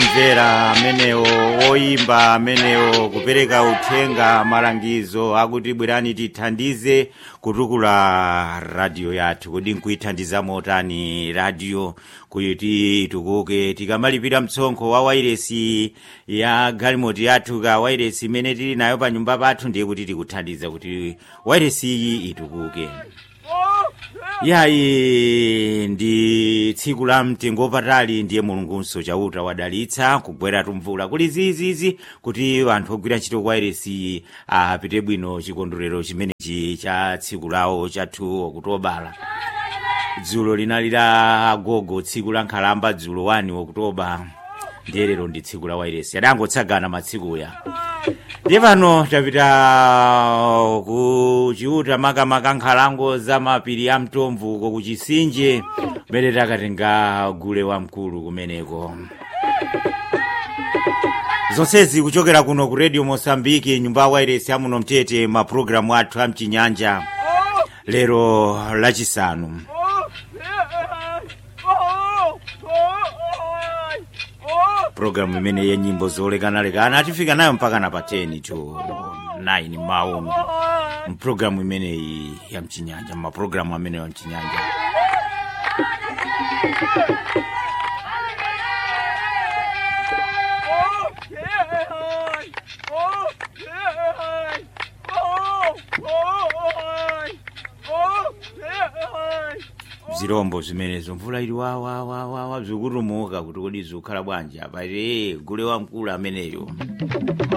omvera amenewo oyimba amenewo kupereka uthenga malangizo akuti bwerani tithandize kutukula radio yathu kodi nkuithandiza motani radio kuti itukuke tikamalipira mtsonkho wa wairesi ya galimoti yathu ka wairesi imene tili nayo pa nyumba pathu ndiye kuti tikuthandiza kuti wairesi iyi itukuke yayi ndi tsiku la mtengo wapatali ndiye mulungunso chauta wadalitsa kugwera tumvula kuli zizizi kuti anthu ogwira ntchito kwa wairesi apite bwino chikondwerero chimenechi cha tsiku lawo chathu okutobala dzulo linali la agogo tsiku la nkhalamba dzulo 1 okutoba ndiye lero ndi tsiku la wairesi adangotsagana matsikuya ndiye pano tapita ku chiuta makamaka nkhalango za mapiri a mtomvuko ku chisinje kumene takatenga gule wamkulu kumeneko zonsezi kuchokera kuno ku radio mosambiki nyumba ya wairesi amuno mtete mapulogalamu athu a mchinyanja lero lachisanu programu imene ya nyimbo zolekanalekana atifika nayo mpaka na pa 10 to 9 maono mpulogalamu imeneyi ya mchinyanja mapulogalamu amene ya mchinyanja zirombo zimenezo mvula ili wawawawawa zikutumuka kuti kodi zikukhala bwanji apa gule wamkulu ameneyo